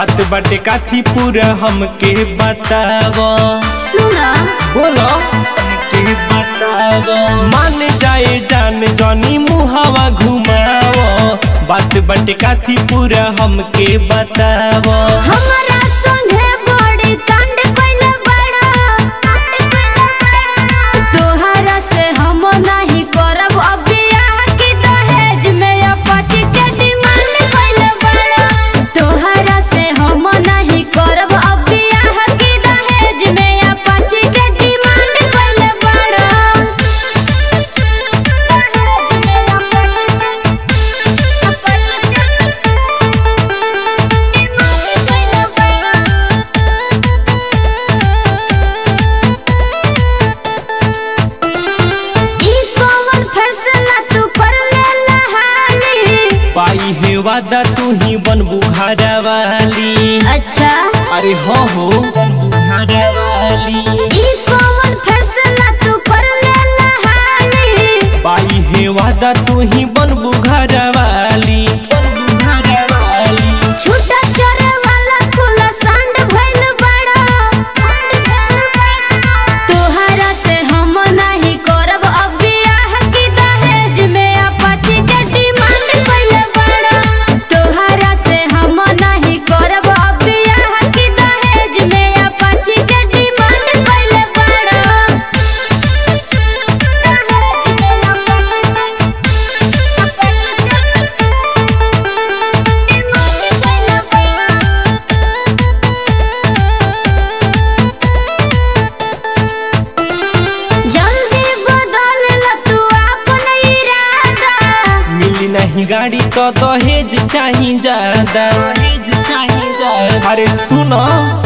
बात बाटे काथी पूरा हमके बताव सुना बोलो हमके बताव मान जाए जान जनी मुहावा घुमाव बात बाटे काथी पूरा हमके बताव हमारा संगे बड़ी कांड कइले बड़ा कांड कइले बड़ा तोहरा से हम नहीं करब अब बियाह की दहेज में अपाची के डिमांड कइले बड़ा तोहरा से हम नहीं करब अब बियाह की दहेज में अपाची के डिमांड कइले बड़ा दहेज में ई कौन फैसला तू कर लेला हाली पाई है वादा तू ही बनबू घरा वाली अच्छा अरे हो हो बनबू घरा वाली ई कौन फैसला तू कर लेला हाली पाई है वादा तू ही बनबू घरा वाली बनबू घरा वाली छूटा चरे वाला खुला सांड भइल बड़ा सांड भइल बड़ा तोहरा से हम नहीं करब अब बियाह की दहेज में अपाची के डिमांड कइले बड़ा तोहरा से हम नहीं करब अब बियाह की दहेज में अपाची के डिमांड कइले बड़ा दहेज में जल्दी बदल ल तू अपन इरादा मिली नहीं गाड़ी तो दहेज चाही ज्यादा दहेज चाही ज्यादा अरे सुनो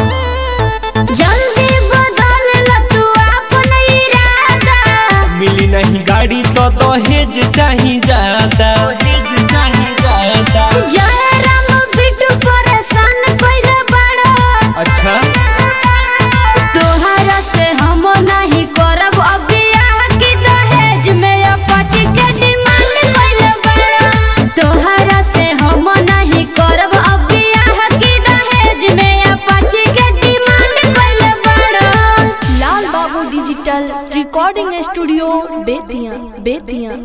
जल्दी बदल ल तू अपन इरादा मिली नहीं गाड़ी तो दहेज चाही ज्यादा दहेज चाही ज्यादा जय राम बिटू परेशान कइले बड़ा अच्छा तोहरा से हम नहीं करब अब बियाह की दहेज में अपाची के डिमांड कइले बड़ा तोहरा से हम नहीं करब अब बियाह की दहेज में अपाची के डिमांड कइले बड़ा Lal Babu digital recording studio Bettiah Bettiah